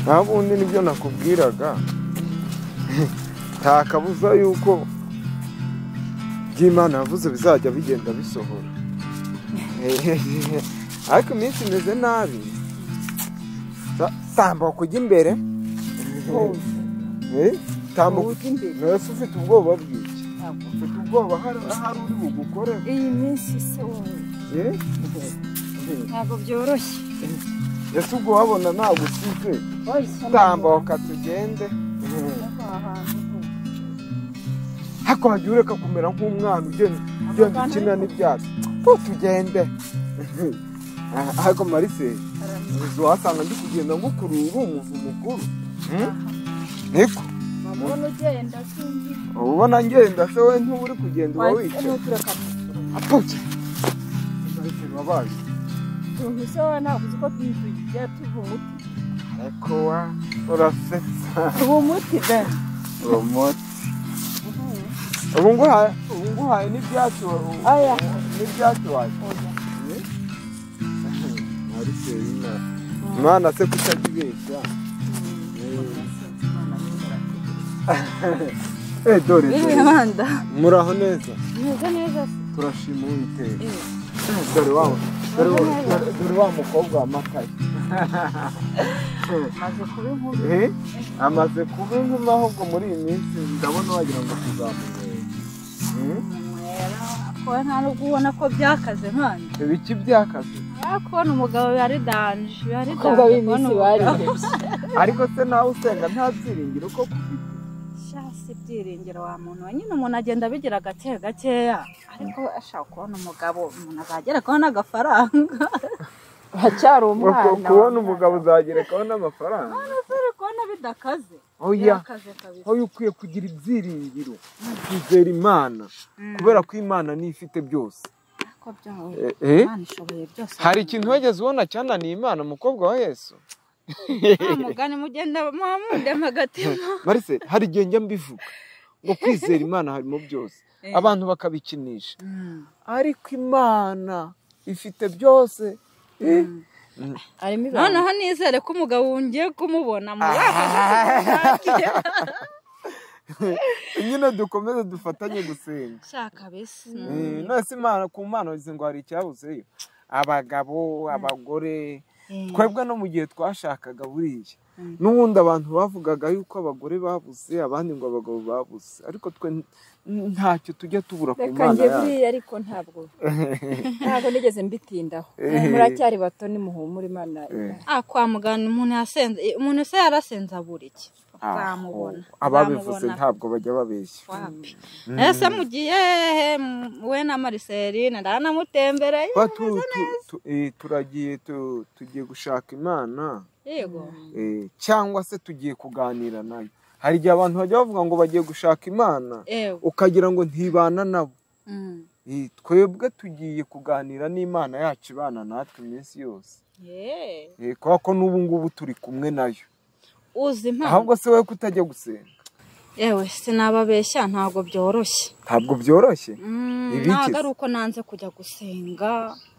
nta bundi nibyo nakubwiraga nta kabuza yuko by'imana yavuze bizajya bigenda bisohora ariko iminsi imeze nabi Ta- tambuka ujya imbere Eh, tambuka Ujya imbere. mbese ufite ubwoba bw'iki Ntabwo. ufite ubwoba hari ahari uri bugukore iyi minsi se wowe Eh, ntabwo byoroshye ese ubwo wabona nagusize Wowe isa n'aho tambuka tugende ahantu hose. ariko wajya ureka kumera nk'umwana ugenda ugenda ukina n'ibyatsi ko tugende Ah, ariko marise Arabona. uzi wasanga ndi kugenda ngukurura umuvu mukuru Hmm? niko Wabona ugenda sinzi uba ubona ngenda se we ntuba uri kugenda uba wahita wicaye n'utura akamusoro apoke marise babaye utuntu se wowe ntabwo uzi ko tugiye tuba umuti ariko wa urasetsa tuba umuti da promoti ubu nguhaye ubu nguhaye n'ibyatsi wa- Aya. n'ibyatsi waje Oya. marise y'imana imana se kutabibeshya Eh, dore Yewe dore. Amanda muraho neza umeze neza se turashima uwiteka Eh. Eh, dore wa dore wa- dore- dore wa mukobwa wamakaye maze kuba inkumi Eh, amaze kuba inkumi ahubwo muri iyi minsi ndabona wagira ngo tuzamumenye Eh, kuba nta nubwo ubona ko byakaze nkanda ibiki byakaze kubona umugabo yari danje yari Abakobwa danje b'iminsi kubona umugabo barihebye ariko se nawe usenga nta byiringiro uko kufite shasi ibyiringiro wa muntu we nyine umuntu agenda abigira gake gakeya ariko ashaka kubona umugabo umuntu azagera kubona agafaranga haracyari Uko umwana kubona umugabo uzagerekaho n'amafaranga ntuzere kubona bidakaze oya Byakaze kabisa wowe ukwiye kugira ibyiringiro kwizera imana kubera ko imana niyo ifite byose ariko byawe Eh? Imana ishoboye byose hari ikintu wegeze ubona cyananiye imana umukobwa wa yesu nta mugani mugenda muhamudema agatima marise hari igihe njya mbivuga ngo kwizera imana harimo byose abantu bakabikinisha ariko imana ifite byose Eh? harimo ibanga noneho nizere ko umugabo ngiye kumubona muri aka nyine dukomeze dufatanye gusenga shaka kabisa Eh, nonese imana ku mana wagize ngo hari icyabuzeyo abagabo abagore twebwe no mu gihe twashakaga buriya n'ubundi abantu bavugaga yuko abagore babuze abandi ngo abagabo babuze ariko twe n- ntacyo tujya tubura ku reka mana njye yacu buriya ariko ntabwo ntabwo nigeze mbitindaho muracyari bato nimuhumure imana ah kwa muganga umuntu yasenze umuntu se yarasenze abura iki uzamubona Aho, ababivuze ntabwo bajya babeshya wapi ese mugiye he M- we na mariseline ndanamutembereye Ba, tu- tu- tu- eh, turagiye tu- tugiye gushaka imana yego eh, cyangwa se tugiye kuganira nayo hari igihe abantu bajya bavuga ngo bagiye gushaka imana yego ukagira ngo ntibana nabo Mm. Eh, twebwe tugiye kuganira n'imana yacu ibana natwe iminsi yose Yeah. Eh, kubera ko n'ubu ngubu turi kumwe nayo uzi impamvu ahubwo se wowe kutajya gusenga yewe sinababeshya ntabwo byoroshye ntabwo byoroshye Mm, Ibikize. ntabwo ari uko nanze kujya gusenga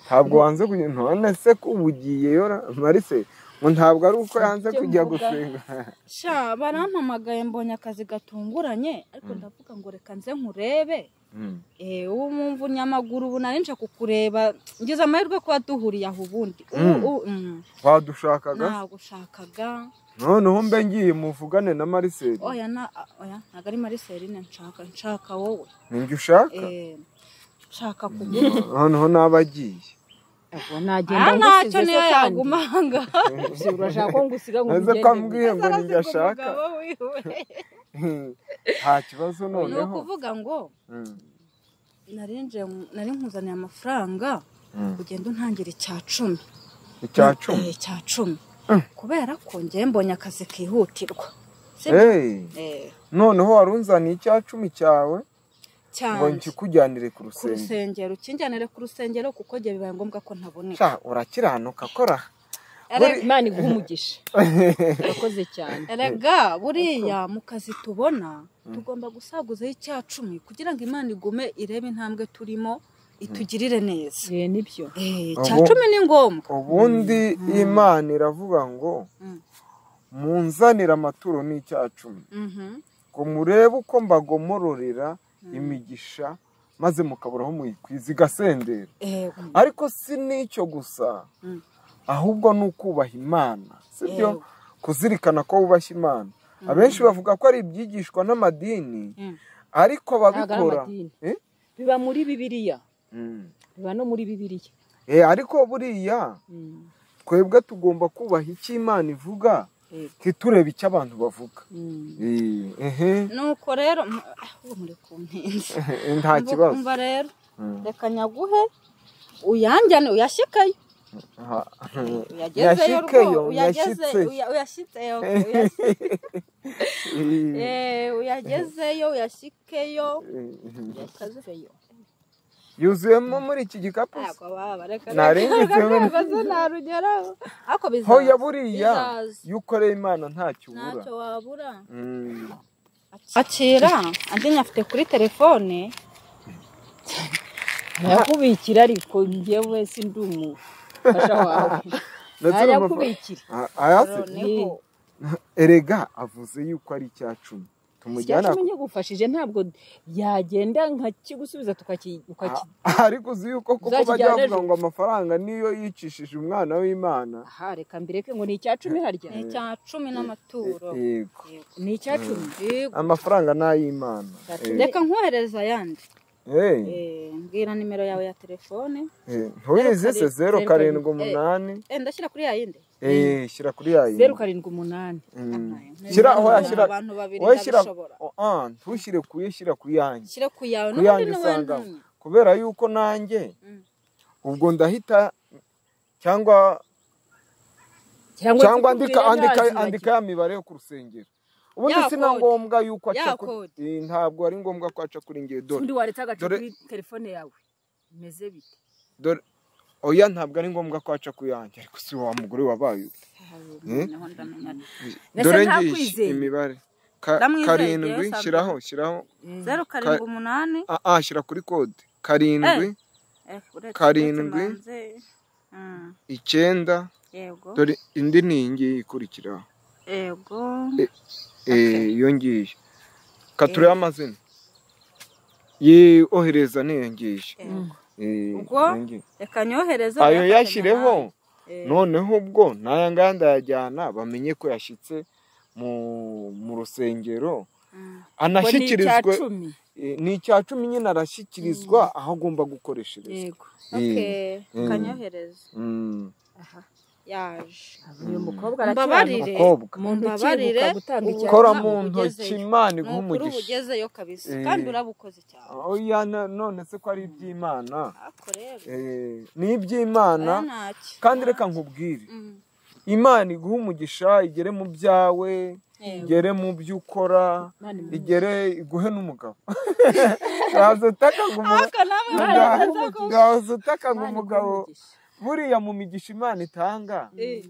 ntabwo wanze kujya none se ko uba ugiyeyo ra- marise ngo ntabgo ari uko yanze kujya gusenga sha barampamagaye mbonye akazi gatunguranye ariko ndavuga ngo reka nze nkurebe Eh, ubu mpamvu nyamaguru ubu nari nje kukureba ngize amahirwe kuba duhuriye aho ubundi Mm. Ubu- mm, wadushakaga nagushakaga noneho mbe ngiye muvugane na marise oya na oya ntabwo ari mariseline nshaka nshaka wowe ninjye ushaka Eh, nshaka kugura noneho n'aba agiye ntabwo aha nagenda ntacyo ngusize niyo se kandi yaguma aha ngaha Si urashaka ko ngusiga ngo maze ko ugende ambwiye ngo Azaze ninjye ku ashaka mugabo wiwe. nta kibazo ni noneho ukuvuga ngo Mm. nari nje nari nkuzaniye amafaranga Mm. ugenda untangira icya cumi icya cumi Eh, cya cumi Mm. kubera ko ngewe mbonye akazi kihutirwa sibyo Hey, Eh, noneho wari unzaniye icya cumi cyawe ngo cyane nkikujyanire ku ku rusenge rusengero ukinjyanire ku rusengero kuko njye bibaye ngombwa ko ntaboneka Sha, urakiranuka kora Ariko imana iguha umugisha urakoze cyane erega buriya mu kazi tubona tugomba gusaguzaho icya cumi kugira ngo imana igume irebe intambwe turimo itugirire neza Eh, nibyo Eh, icya Ubu- cumi ni ngombwa ubundi imana iravuga ngo Mm. munzanire amaturo n'icya cumi ngo murebe uko mbagomororera imigisha maze mukabura aho muyikwiza igasendera ariko si n'icyo gusa ahubwo ni ukubaha imana si byo kuzirikana ko wubashye imana abenshi bavuga ko ari ibyigishwa n'amadini ariko ababikora biba muri bibiriya biba no muri bibiriya ariko buriya twebwe tugomba kubaha icyo imana ivuga ntiturebe icyo abantu bavuga nuko rero ahubwo muri ku mpinzi nta kibazo mba rero reka nyaguhe uyanjyane uyashikayo uyagezeyo Yashikeyo, uyageze yashitse. uya- uyashitseyo Eh, uyagezeyo uyashikeyo uyashikeyo yuzuyemo muri iki gikapu se? ntabwo baba reka Narindi kimwe. ntabwo ntarugeraho ariko bizaza hoya buriya bizaza. iyo ukoreye imana ntacyo ubura ntacyo wabura Mm. akira andi nyafite kuri telefone nakubikira ariko njyewe ndi umufasha wawe Ndetse nayakubikira Ah, ayase niho erega avuze yuko ari icya cumi tumujyana icyacu nyagufashije ntabwo yagenda nkakigusubiza tukaki- ukaki- Ah, ariko uzi yuko kuko Uzakijyana bajya bavuga ejo. ngo amafaranga niyo yicishije umwana w'imana aha reka mbireke ngo ni icya cumi harya ni icya cumi n'amaturo yego ni icya cumi Yego. amafaranga ni ay'imana Eh, reka nkohereza ayandi eh, Eh, mbwira nimero yawe ya telefone eh, ntuyizi se karindwi, zeru zeru karindwi karindwi, umunani Eh, ndashyira kuri yayindi eh, shyira kuri ya yindi. zeru karindwi umunani Mm. Ntayo. shyira Ntayo. oya, shyira Abantu babiri oya, shyira ndabishobora. oh, ah, ntushyire kuye shyira ku yanjye shyira ku yawe ku n'ubundi yanjye ni wowe usanga ntumye. kubera yuko nanjye Mm. ubwo ndahita cyangwa cyangwa andika andika andika ya mibare yo ku rusengero ubundi Ya si na kode. ngombwa yuko aca Ya kuri kode. Eh, ntabwo ari ngombwa ko aca kuri ngewe dore undi wareta agacu Dore- kuri telefone yawe bimeze bite dore oya ntabwo ari ngombwa ko aca ku yanjye ariko si wa mugore wabaye ute Naho ndamenya. Mbese dore ngiye ntakwizeye. imibare Ka- Ndamwizeye, karindwi yewe Sandra. shyiraho shyiraho zeru karindwi umunani ah, ah, shyira kuri kode karindwi Eh, uretse- Karindwi. uretse manze. Mm, icyenda yego dore indi ni iyi ngiyi ikurikiraho yego Eh, iyo ngiyi katurebe amazina Ye- ohereza n'iyo ngiyi yego Eh, Ubwo? iyo ngiyi. reka nyohereze ayo uyafate yashyireho mu Eh. noneho ubwo n'aya ngaya ndayajyana bamenye ko yashyitse mu mu rusengero ngo ni icya anashyikirizwe cumi Eh, ni icya cumi nyine arashyikirizwa aho agomba gukoreshereza yego hantu. Okay, Mm. reka nyohereze Mm. yaje uyu mukobwa Mbabarire. arakiranuka mukobwa mu ntoki Mbabarire, yibuka gutanga ubu- icyaha kora Ubu mu ntoki ugezeyo. imana ni iguha ukuri uba umugisha ugezeyo kabisa Eh. kandi urabukoze cyane oya no- none se ko ari iby'imana ariko rero Eh, ni iby'imana aya ntacyo kandi reka nkubwire Mm. imana iguha umugisha igere mu byawe Yego. igere mu byo ukora Imana imuhe igere iguhe n'umugabo ntazo utaka ngo umu- Ariko nawe nta- urabizi ko- ntazo utaka ngo Imana iguhe umugabo umugisha. buriya mu migisha imana itanga Eh,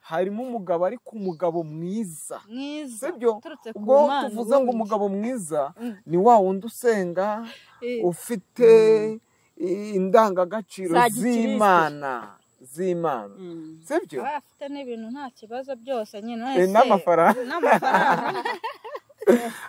harimo umugabo ariko umugabo mwiza mwiza sibyo uturutse ku ubwo Mana, tuvuze ngo ubundi. umugabo mwiza Mm. ni wa wundi usenga Eh, ufite i- indangagaciro Za gikristo. z'imana z'imana Mm. sibyo aba afite n'ibintu nta kibazo byose nyine Eh, wese n'amafaranga n'amafaranga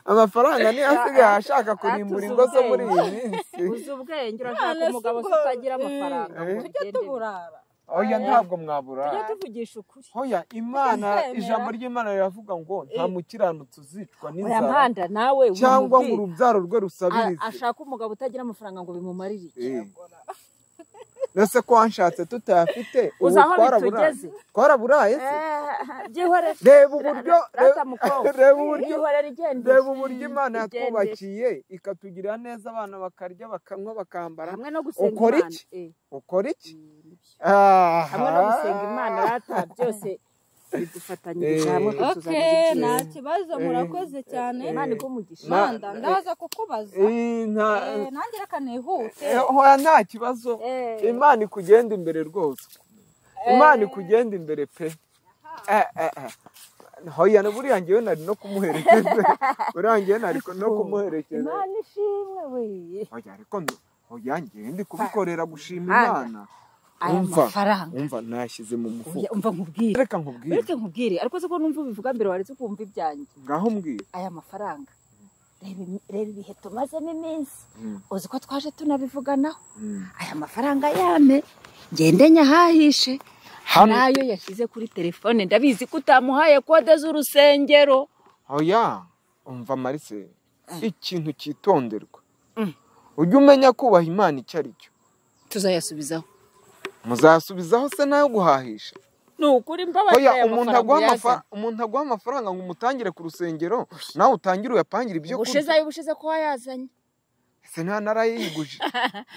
amafaranga niyo asigaye ashaka kurimbura ingo zo atuzubwenge. muri iyi minsi uzi ubwenge urashaka None se umugabo ubwo- utagira amafaranga Eh. ngo tujye ugende. tuburara oya ntabwo tujye mwabura tuvugisha ukuri hoya imana Ntuzemera. ijambo ry'imana riravuga ngo nta mukiranutsi uzicwa oya n'inzara mpanda nawe cyangwa ngo umubwire. urubyaro rwe A- rusabirize ashaka umugabo utagira amafaranga ngo bimumarire iki? Eh. Ese ko wanshatse tutayafite Uzi aho twaraburaye. bitugeze? twaraburaye se byihore reba uburyo rata reba- mukobwa reba uburyo byihore rigende reba uburyo imana Igendere. yatwubakiye ikatugirira neza abana bakarya bakanywa bakambara hamwe no gusenga Ukora imana iki? eh, ukora iki hamwe no gusenga imana rata byose bidufatanyirije Eh. hamwe kutuzanira okay ibyiza. nta kibazo murakoze cyane imana iguha Ma- manda ndaza kukubaza Eh, nta- Eh, nanjye reka nihute Eh, hoya nta kibazo Eh. imana ikugenda imbere rwose imana ikugenda imbere pe Eh, eh, eh. hoya na buriya ngewe nari no kumuherekeza buriya ngewe nari no kumuherekeza imana ishimwe we hoya ariko ndo- hoya ngewe ndi kubikorera gushima Handa. imana aya mafaranga umva nashyize mu mufuka Oya, umva nkubwire reka nkubwire ureke nkubwire ariko se ko numva ubivuga mbere waretse ukumva ibyanjye ngaho mbwira aya mafaranga reba imi- reba ibihe tumazemo iminsi Mm. uzi ko twaje tunabivuganaho aya mafaranga yame ngende nyahahishe Hano- nayo yashyize kuri telefone ndabizi ko utamuhaye kode z'urusengero oya umva marise ikintu cyitonderwa Mm. ujye umenya kubaha imana icyo ari cyo tuzayasubizaho muzasubizaho se nayo guhahisha ni ukuri mbabarira oya aya umuntu mafaranga aguha uyazana. amafa- umuntu aguha amafaranga ngo umutangire ku rusengero nawe utangire uyapangire ibyo ubushize kurya ubushize ko wayazanye ese nta narayiguje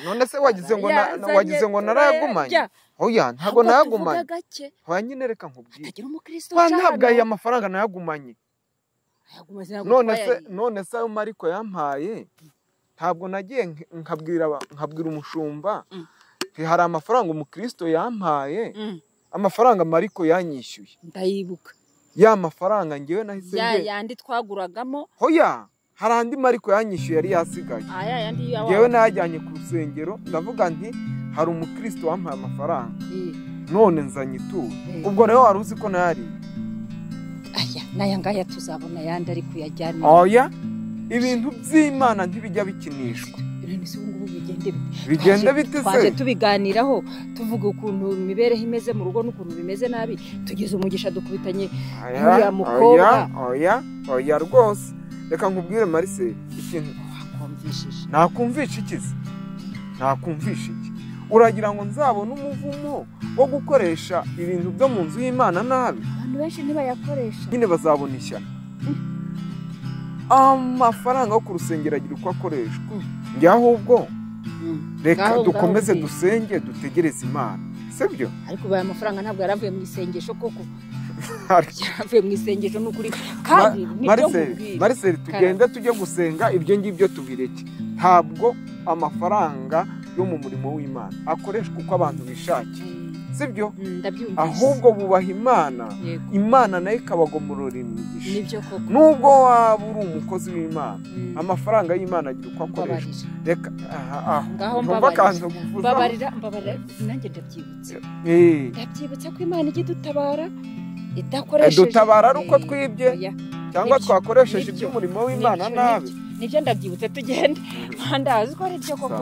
none se wagize ngo na- Yazanye, wagize ngo narayagumanye turayarya. oya ntabwo Ahubwo nayagumanye tuvuga gake hanyine reka nkubwire tagira umukristo Wa, uca ntabwo hano. aya mafaranga nayagumanye Ayaguma azira gutwara none se yari. none se ayo mariko yampaye ntabwo nagiye nk- nkabwira aba- nkabwira umushumba Mm. nti hari amafaranga umukristo yampaye Mm, amafaranga mariko yanyishyuye ndayibuka ya mafaranga ngewe nahise ya nge yandi twaguragamo hoya hari andi mariko yanyishyuye yari yasigaye aya yandi ngewe yawe nayajyanye ku rusengero ndavuga nti hari umukristo wampaye amafaranga Iyi. none nzanye ituro Eh. ubwo rero wari uzi ko nayariye aya n'aya ngaya tuzabona ayandi ari kuyajyana oya ibintu by'imana ntibijya bikinishwa ibintu si ubu ngubu bigende bite? bigenda Twaje- bite se twaje tubiganiraho tuvuga ukuntu imibereho imeze mu rugo n'ukuntu bimeze nabi tugize umugisha dukubitanye Uriya mukobwa. oya oya oya rwose reka nkubwire marise ikintu wakumvishije nakumvisha iki se nakumvisha iki uragira ngo nzabone umuvumo wo gukoresha ibintu byo mu nzu y'imana nabi abantu benshi ntibayakoresha nyine bazabona ishyano amafaranga yo ku rusengero agira uko akoreshwa njye ahubwo reka Ngaho- ngaho dukomeze bwite. dusenge dutegereze imana sibyo ariko aya mafaranga ntabwo yari avuye mu isengesho koko Hari- yaravuye mu isengesho n'ukuri kandi nibyo mariseri nkubwira mariseri tugende tujye gusenga ibyo ngibyo tubireke ntabwo amafaranga yo mu murimo w'imana akoreshwa uko abantu bishakiye sibyo Mm, ndabyumvise ahubwo bubaha imana Yego. imana nayo ikabagomorora imigisha nibyo koko nubwo waba uri umukozi w'imana Mm, amafaranga y'imana agira uko akoreshwa mbabarira reka aha aha ngaho Ntumva mbabarira akantu kuvuza. mbabarira mbabarira nanjye ndabyibutse Eh, ndabyibutse ko imana ijya idutabara eh, idakoresheje dutabara ari uko Eh, twibye oya. cyangwa Nibyo, twakoresheje nibyo, iby'umurimo w'imana Nibyo, nabi nibyo. nibyo ndabyibutse tugende mpandazi ko ari byo koko